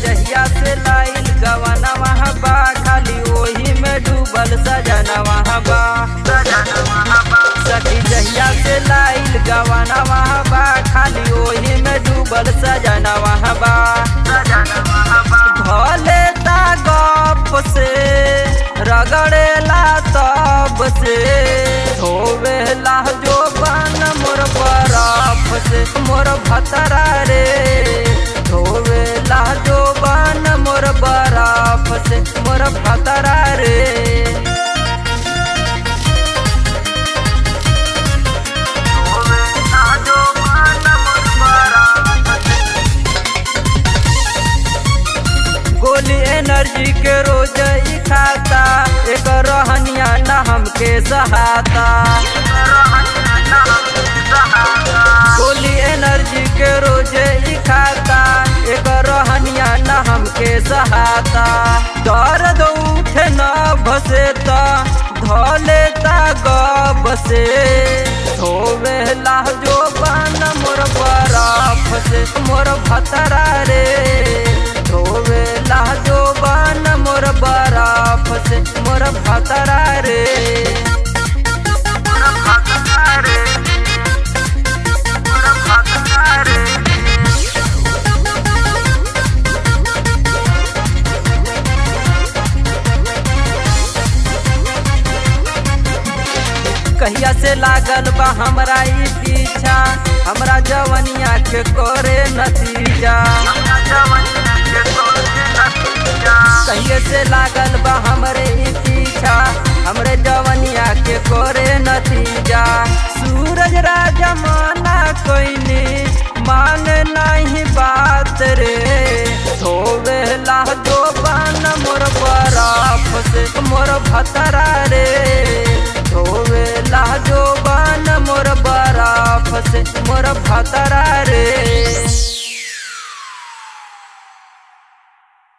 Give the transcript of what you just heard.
जहिया से लाइल गवाना वहाँ बा खाली ओही में डूबल सजना वहाँ बा सखी जहिया से लाइल गवाना वहाँ बा खाली ओही में डूबल सजना वहाँ बा भले ता गप से रगड़ेला तब से धोवेला जो बन मोर बरफ से मोर भतरा रे धोवेला जो बन मोर बरफ से मोर भतरा रे गोली एनर्जी के रोज ही खाता एक रहनिया न हमके सहाता गोली एनर्जी के रोज ही खाता एक रहनिया न हमके सहाता दर्द उठे न भसे त धले ता गब से धोवेला जो बन मोर बरफ से मोर भतरा रे धोवेला जो बन मोर बरफ से मोर भतरा रे कहिया से लागल बा हमरा ई पीछा हमरा जवनिया के करे नतीजा कहिए से लागल बा हमरे ई पीछा हमरे जवनिया के करे नतीजा सूरज राजा माना कोइनी मान नहीं बात रे धोवेला जो बन मोर बरफ से मोर भतरा रे धोवेला जो बन मोर बरफ से मोर भतरा रे